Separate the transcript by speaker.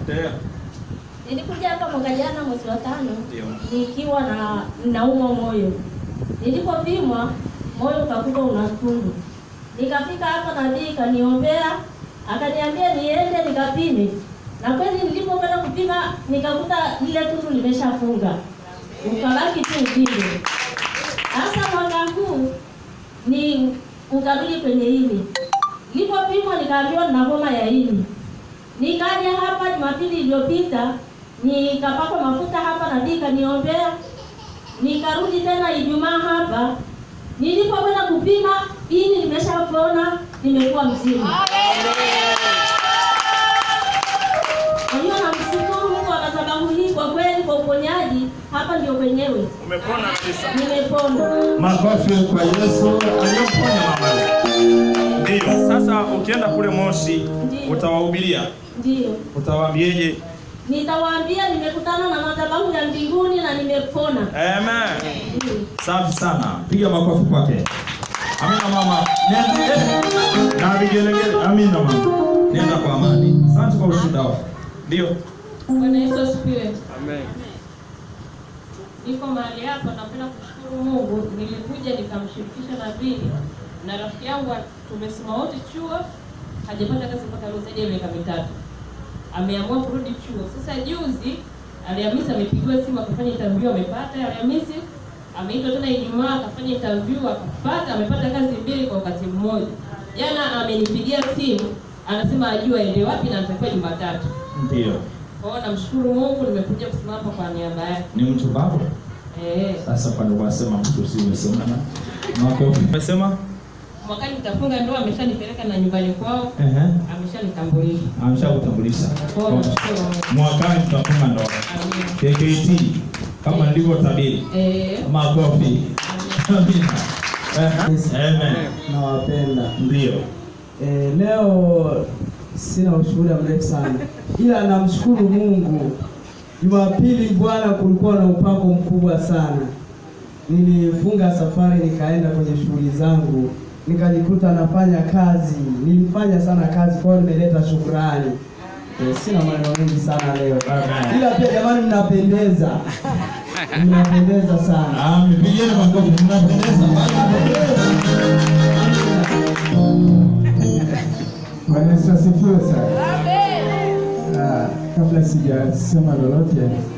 Speaker 1: Endelea.
Speaker 2: Nilikuja hapa mwaka jana mwezi wa tano
Speaker 1: Ndio.
Speaker 2: nikiwa na naumwa moyo. Nilipopimwa moyo ukakuta una tundu. Nikafika hapa nabii kaniombea, akaniambia niende nikapime. Na kweli nilipokwenda kupima nikakuta lile tundu limeshafunga. Ukabaki tu uvimbe. Sasa mwaka huu ni ukarudi kwenye ini. Nilipopimwa nikaambiwa nina homa ya ini. Nikaja hapa Jumapili iliyopita nikapakwa mafuta hapa na dika niombea, nikarudi tena Ijumaa hapa. Nilipokwenda kupima ini nimeshapona, nimekuwa mzima. Kwa hiyo namshukuru Mungu kwa sababu hii, kwa kweli, kwa uponyaji hapa ndio kwenyewe
Speaker 1: Umepona kabisa.
Speaker 2: nimepona.
Speaker 3: Makofi kwa Yesu aliyemponya mama.
Speaker 1: Ndio. Sasa ukienda kule Moshi
Speaker 2: Ndio.
Speaker 1: utawahubiria.
Speaker 2: Ndio
Speaker 1: Utawaambieje?
Speaker 2: nitawaambia nimekutana na madhabahu ya mbinguni na nimepona.
Speaker 1: Amen.
Speaker 2: Ndio.
Speaker 3: Safi sana, piga makofi kwake. Amina mama, nenda eh, na vigelegele. Amina mama, nenda kwa amani. Asante kwa ushuhuda wako.
Speaker 1: Ndio.
Speaker 4: Bwana Yesu asifiwe.
Speaker 1: Amen.
Speaker 4: Niko mahali hapa, napenda kushukuru Mungu. Nilikuja nikamshirikisha nabii na rafiki yangu, tumesoma wote chuo, hajapata kazi mpaka leo zaidi ya miaka mitatu. Ameamua kurudi chuo. Sasa juzi Alhamisi amepigiwa simu akafanya interview, amepata. Alhamisi ameitwa tena Ijumaa akafanya interview, akapata, amepata kazi mbili kwa wakati mmoja. Jana amenipigia simu, anasema ajua aende wapi na anatakiwa Jumatatu.
Speaker 3: Ndio,
Speaker 4: Kwa hiyo namshukuru Mungu, nimekuja kusimama hapa kwa niaba yake.
Speaker 3: ni mtu wako.
Speaker 4: Eh.
Speaker 3: Sasa kwa ndio wasema mtu si umesemana. Makofi.
Speaker 1: Umesema?
Speaker 4: Mwakani nitafunga ndoa, ameshanipeleka na nyumbani kwao,
Speaker 3: Ehe,
Speaker 4: ameshanitambulisha.
Speaker 3: ameshakutambulisha.
Speaker 4: Kwa hiyo nashukuru Mungu.
Speaker 3: Mwakani tutafunga ndoa.
Speaker 4: Amina.
Speaker 3: KKT kama nilivyotabiri.
Speaker 4: Eh.
Speaker 3: Makofi. Amina. Ehe, Amen.
Speaker 5: nawapenda.
Speaker 3: Ndio.
Speaker 5: E, leo sina ushuhuda mrefu sana, ila namshukuru Mungu. Jumapili bwana, kulikuwa na upako mkubwa sana. Nilifunga safari nikaenda kwenye shughuli zangu, nikajikuta nafanya kazi. Nilifanya sana kazi, kwa hiyo nimeleta shukrani. E, sina maneno mengi sana leo,
Speaker 3: Amen.
Speaker 5: ila pia jamani, mnapendeza, mnapendeza sana.
Speaker 3: Ah, mpigieni makofi. Mnapendeza.
Speaker 6: Bwana Yesu asifiwe sana. Ah, kabla sijasema lolote,